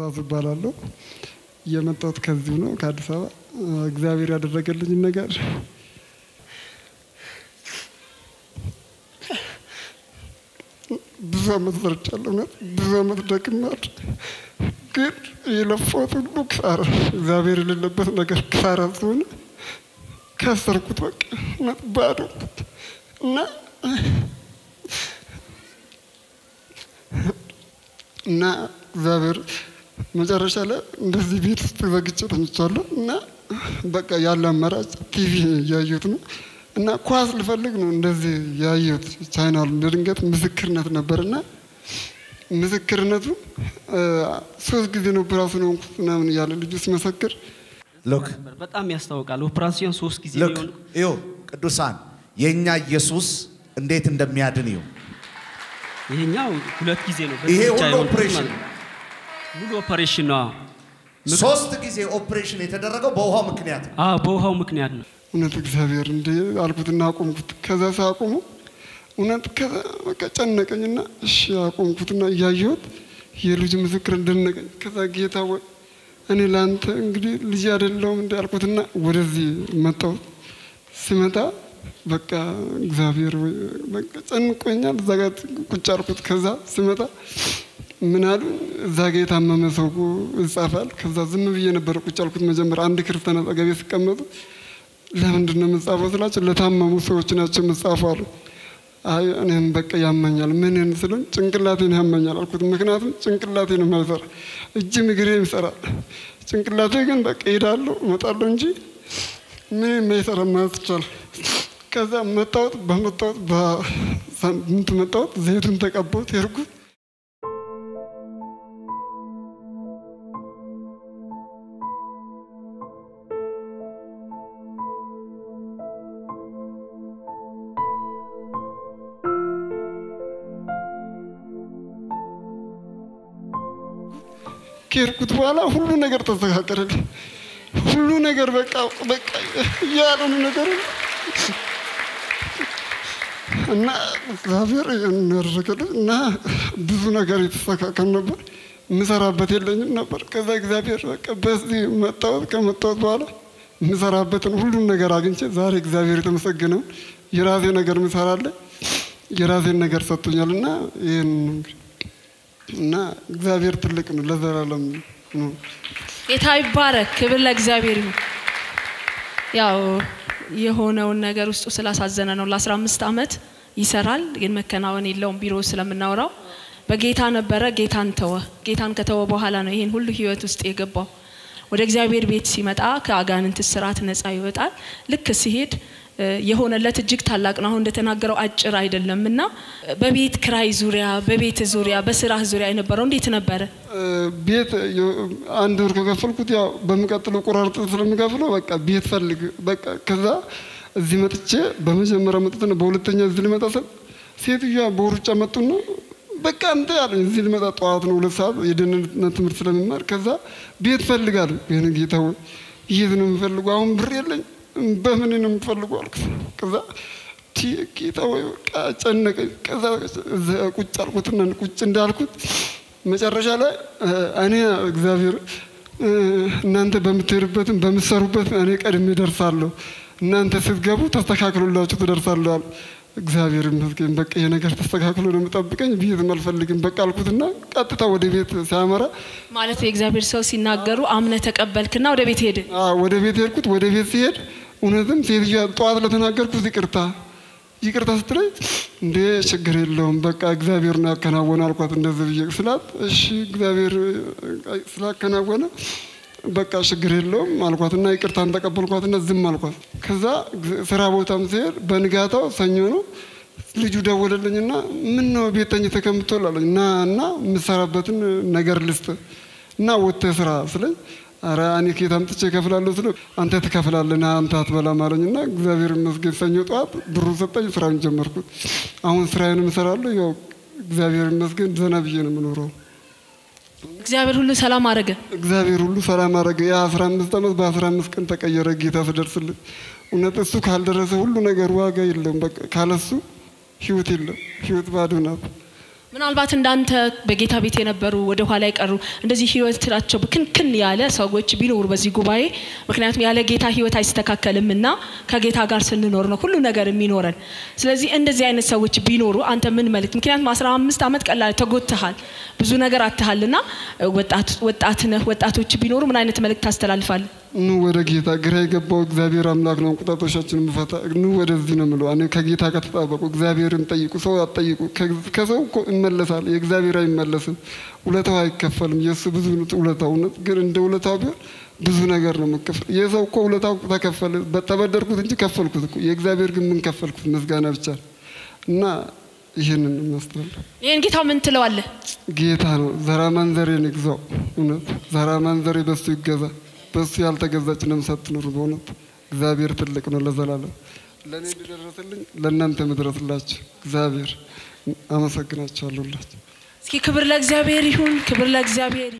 ትእዛዙ እባላለሁ። የመጣሁት ከዚሁ ነው ከአዲስ አበባ። እግዚአብሔር ያደረገልኝ ነገር ብዙ አመት ሰርቻለሁ። እውነት ብዙ አመት ደክሜያለሁ። ግን የለፋሁት ሁሉ ክሳራ፣ እግዚአብሔር የሌለበት ነገር ክሳራ ስለሆነ ከሰርኩት። በቃ እውነት ባዶ እና እና እግዚአብሔር መጨረሻ ላይ እንደዚህ ቤት ውስጥ ዘግቼ ተኝቻለሁ እና በቃ ያለ አማራጭ ቲቪ እያየሁት ነው እና ኳስ ልፈልግ ነው እንደዚህ ያየሁት ቻይናሉ ድንገት ምስክርነት ነበርና ምስክርነቱ ሶስት ጊዜ ነው ኦፕራሲዮን ሆንኩት ምናምን እያለ ልጁ ሲመሰክር ሎክ በጣም ያስታውቃል። ኦፕራሲዮን ሶስት ጊዜ ሎክ ሊሆን እዩ ቅዱሳን የእኛ ኢየሱስ እንዴት እንደሚያድን እዩ። ይሄኛው ሁለት ጊዜ ነው። ይሄ በዚህ ብቻ ሁሉ የሆንኩት ኦፕሬሽን ማለት ነው። ሙሉ ኦፕሬሽን ነው። ሶስት ጊዜ ኦፕሬሽን የተደረገው በውሃው ምክንያት ነው። አዎ በውሃው ምክንያት ነው። እውነት እግዚአብሔር እንደ አልኩትና አቆምኩት። ከዛ ሳቆሙ እውነት ከዛ በቃ ጨነቀኝና እሺ አቆምኩትና እያየሁት የልጅ ምስክር እንደነቀኝ ከዛ ጌታ ወይ እኔ ለአንተ እንግዲህ ልጅ አይደለሁም እንደ አልኩትና ወደዚህ መጣሁት። ሲመጣ በቃ እግዚአብሔር ወይ በቃ ጨንቆኛል። እዛ ጋር ቁጭ አልኩት። ከዛ ሲመጣ ምን አሉ እዛ ጋ የታመመ ሰው ይጻፋል። ከዛ ዝም ብዬ ነበር ቁጭ አልኩት። መጀመሪያ አንድ ክርስቲያን አጠገቤ ሲቀመጡ ለምንድን ነው የምጻፈው ስላቸው ለታመሙ ሰዎች ናቸው የምጻፈው አሉ። አይ እኔም በቃ ያመኛል። ምንን ስሉኝ ጭንቅላቴን ያመኛል አልኩት። ምክንያቱም ጭንቅላቴን የማይሰራ እጅም እግሬም ይሰራል። ጭንቅላቴ ግን በቃ ሄዳለሁ እመጣለሁ እንጂ ምን የማይሰራ ማለት ይቻላል። ከዛ መጣሁት። በመጣሁት በሳምንት መጣሁት። ዘይቱን ተቀባሁት ሄድኩት። ከሄድኩት በኋላ ሁሉ ነገር ተስተካከለልኝ። ሁሉ ነገር በቃ በቃ ያልሆነ ነገር እና እግዚአብሔር ይህንን ያደረገልኝ እና ብዙ ነገር የተስተካከል ነበር። የምሰራበት የለኝም ነበር። ከዛ እግዚአብሔር በቃ በዚህ መጣሁት። ከመጣሁት በኋላ የምሰራበትን ሁሉም ነገር አግኝቼ ዛሬ እግዚአብሔር የተመሰገነውን የራሴ ነገር ምሰራለን የራሴን ነገር ሰጥቶኛል እና ይህን ነው እንግዲህ እና እግዚአብሔር ትልቅ ነው፣ ለዘላለም ነው። ጌታ ይባረክ። ክብር ለእግዚአብሔር ይሁን። ያው የሆነውን ነገር ውስጡ ስላሳዘነ ነው። ለ15 ዓመት ይሰራል ግን መከናወን የለውም። ቢሮ ስለምናወራው በጌታ ነበረ፣ ጌታን ተወ። ጌታን ከተወ በኋላ ነው ይህን ሁሉ ህይወት ውስጥ የገባው። ወደ እግዚአብሔር ቤት ሲመጣ ከአጋንንት ስርዓት ነፃ ይወጣል። ልክ ሲሄድ እ፣ የሆነለት እጅግ ታላቅ ነው። አሁን እንደተናገረው አጭር አይደለም እና በቤት ክራይ ዙሪያ፣ በቤት ዙሪያ፣ በስራህ ዙሪያ የነበረው እንዴት ነበረ? ቤት የ- አንድ ወር ከከፈልኩት ያው በሚቀጥለው ቆራርጥ ስለሚከፍለው በቃ ቤት ፈልግ በቃ ከዛ እዚህ መጥቼ በመጀመሪያ መጥቶ ነው በሁለተኛ እዚህ ልመጣ ስል ሴትዮዋ በሩጫ መጡና በቃ አንተ ያለኝ እዚህ ልመጣ ጠዋት ነው ሁለት ሰዓት የደህንነት ትምህርት ስለሚማር ከዛ ቤት ፈልጋለሁ። ይህን ጌታ ሆይ የት ነው የምፈልገው? አሁን ብር የለኝ በምን ነው የምፈልገው አልኩት። ከዛ ቲ ጌታ ሆይ በቃ ጨነቀኝ። ከዛ እዛ ቁጭ አልኩትና ቁጭ እንዳልኩት መጨረሻ ላይ እ፣ እኔ እግዚአብሔር እ፣ እናንተ በምትሄዱበትም በምትሰሩበት እኔ ቀድሜ ደርሳለሁ፣ እናንተ ስትገቡ ተስተካክሎላችሁ ትደርሳለሁ አሉ። እግዚአብሔር ይመስገን። በቃ ይሄ ነገር ተስተካክሎ ነው የምጠብቀኝ፣ ቤትም አልፈልግም በቃ አልኩትና ቀጥታ ወደ ቤት ሲያመራ ማለት የእግዚአብሔር ሰው ሲናገሩ አምነ ተቀበልክና ወደ ቤት ሄድ። አ፣ ወደ ቤት ሄድኩት። ወደ ቤት ሲሄድ እውነትም ሴትዮዋ ጠዋት ለተናገርኩት ይቅርታ ይቅርታ ስትለኝ እንዴ ችግር የለውም በቃ እግዚአብሔር ነው ያከናወነ አልኳት። እንደዚህ ብዬ ስላት እሺ እግዚአብሔር እ፣ ስላከናወነ በቃ ችግር የለውም አልኳትና ይቅርታን ተቀበልኳትና ዝም አልኳት። ከዛ ግ- ስራ ቦታም ሲሄድ በንጋታው ሰኞ ነው ልጁ ደወለልኝና ምን ነው ቤት ተኝተህ ከምትውል አለኝ እና እና የምሰራበትን ነገር ልስጥ እና ወጥተህ ስራ ስለኝ ኧረ እኔ ከየት አምጥቼ እከፍላለሁ ስለው አንተ ትከፍላለህ ና አንተ አትበላም አለኝና እግዚአብሔር ይመስገን ሰኞ ጠዋት ብሩ ሰጠኝ ስራውን ጀመርኩት አሁን ስራዬንም እሰራለሁ ያው እግዚአብሔር ይመስገን ዘና ብዬ ነው የምኖረው እግዚአብሔር ሁሉ ሰላም አደረገ። እግዚአብሔር ሁሉ ሰላም አደረገ የአስራ አምስት ዓመት በአስራ አምስት ቀን ተቀየረ ጌታ ስደርስልኝ እውነት እሱ ካልደረሰ ሁሉ ነገር ዋጋ የለውም በቃ ካለሱ ህይወት የለም ህይወት ባዶ ናት ምናልባት እንዳንተ በጌታ ቤት የነበሩ ወደ ኋላ የቀሩ እንደዚህ ህይወታቸው ብክንክን ያለ ሰዎች ቢኖሩ በዚህ ጉባኤ፣ ምክንያቱም ያለ ጌታ ህይወት አይስተካከልም እና ከጌታ ጋር ስንኖር ነው ሁሉ ነገር የሚኖረን። ስለዚህ እንደዚህ አይነት ሰዎች ቢኖሩ አንተ ምን መልእክት? ምክንያቱም አስራ አምስት ዓመት ቀላል ተጎትሃል፣ ብዙ ነገር አትሃል እና ወጣት ነህ። ወጣቶች ቢኖሩ ምን አይነት መልእክት ታስተላልፋለህ? ኑ ወደ ጌታ። ግራ የገባው እግዚአብሔር አምላክ ነው እንቁጣጦሻችንን ምፈታ። ኑ ወደዚህ ነው የምለው። እኔ ከጌታ ጋር ተጣበቁ፣ እግዚአብሔርን ጠይቁ፣ ሰው አትጠይቁ። ከሰው እኮ ይመለሳል፣ የእግዚአብሔር አይመለስም። ውለታው አይከፈልም። የእሱ ብዙ ውለታው እውነት ግን እንደ ውለታው ቢሆን ብዙ ነገር ነው የምከፍል። የሰው እኮ ውለታው ተከፈለ፣ ተበደርኩት እንጂ ከፈልኩት እኮ። የእግዚአብሔር ግን ምን ከፈልኩት? ምስጋና ብቻ እና ይህንን ማስተላለፍ ይህን ጌታ ምን ትለዋለህ? ጌታ ነው ዘራ ማንዘሬን ይግዛው። እውነት ዘራ ማንዘሬ በሱ ይገዛ። በሱ ያልተገዛች ነፍስ አትኑር። በእውነት እግዚአብሔር ትልቅ ነው ለዘላለም። ለእኔ እንዲደረስልኝ ለእናንተ ምድረስላችሁ እግዚአብሔር አመሰግናችኋለሁላችሁ። እስኪ ክብር ለእግዚአብሔር ይሁን፣ ክብር ለእግዚአብሔር